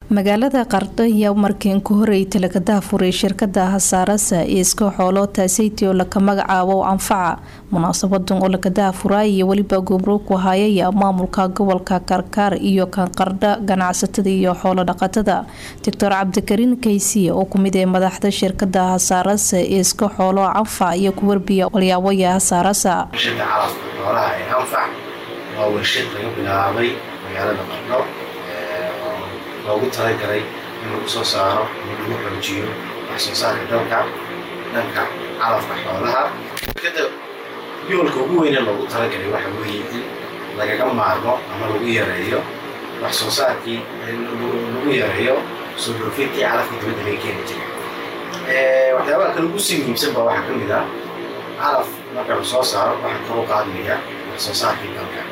magaalada qardho ayaa markiin ku horeytay laga daafuray shirkada hasaarasa ee iska xoolo taaseyti oo laka magacaabo anfaca munaasabadan oo laga daafura iyo weliba gumruug ku hayaya maamulka gobolka karkaar iyo kan qardho ganacsatada iyo xoolo dhaqatada doctor cabdikariin kaysiye oo kumid ee madaxda shirkada hasaarasa ee iska xoolo anfac iyo ku warbiya walyaabaya hasaarasa waa warshad laga bilaabay magaalada qardho loogu talagalay in lagu soo saaro in lagu xoojiyo wax soo saarka dalka dhanka calafka xoolaha shirkada yoolka ugu weyne loogu talagalay waxa weeye in lagaga maarmo ama lagu yareeyo wax soo saarkii lagu yareeyo soo dhoofintii calafkii dibadda laga keeni jiray waxyaabaha kale ugu sii muhiimsan baa waxaa ka mid ah calaf marka la soo saaro waxaa kor u qaadmaya wax soo saarkii dalka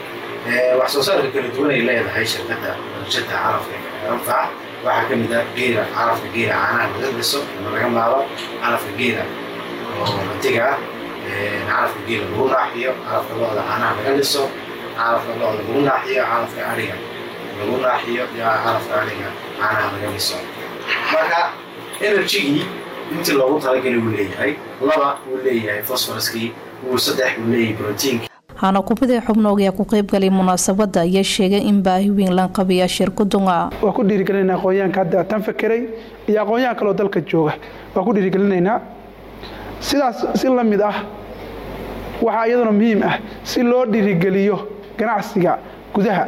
wax soo saarka kala duwan ay leedahay shirkada warshada calafka anfac waxaa ka mid ah geela calafka geela caanaha laga dhiso ama laga maalo calafka geela oo ratiga ah calafka geela lagu naaxiyo calafka lo-da caanaha laga dhiso calafka lo-da lagu naaxiyo calafka ariga lagu naaxiyo calafka ariga caanaha laga dhiso marka energygii intii loogu talagalay uu leeyahay laba uu leeyahay fosforuskii uu saddex uu leeyahay brotiinki hana kumida xubnoog ayaa ku qeybgalay munaasabada ayaa sheegay in baahi weyn lan qabiya shirkadunga waa ku dhiirigelinayna aqoonyahanka hadda tan fakeray iyo aqoonyahan kaleo dalka jooga waa ku dhiirigelinaynaa sidaas si la mid ah waxaa iyaduna muhiim ah si loo dhiirigeliyo ganacsiga gudaha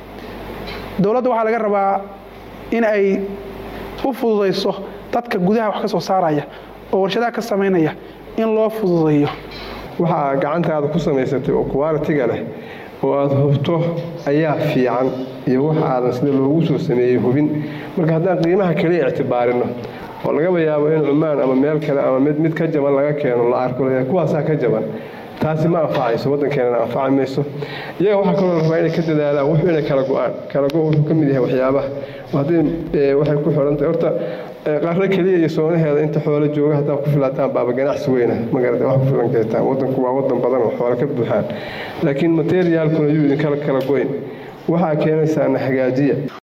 dowladda waxaa laga rabaa in ay u fududayso dadka gudaha wax ka soo saaraya oo warshadaha ka samaynaya in loo fududayo waxaa gacantaada ku samaysatay oo kuwaalitiga leh oo aada hubto ayaa fiican iyo wax aadan sida loogu soo sameeyey hubin marka haddaan qiimaha kaliya ictibaarino oo lagaba yaabo in cumaan ama meel kale ama mid mid ka jaban laga keeno la arko kuwaasaa ka jaban taasi ma anfacayso waddankeenana anfaci mayso iyaga waxaa kaloo rabaa inay ka dadaalaan wuxuu inay kala go-aan kala go wuxuu ka mid yahay waxyaabaha haddii waxay ku xidhantahay horta qarro keliya iyo soonaheeda inta xoolo jooga haddaa ku filataan baaba ganacsi weyna magarata wax ku filan kartaan waddanku waa waddan badan oo xoolo ka buuxaan laakiin materiaalkuna yuu idinkala kala goyn waxaa keenaysaana hagaajiya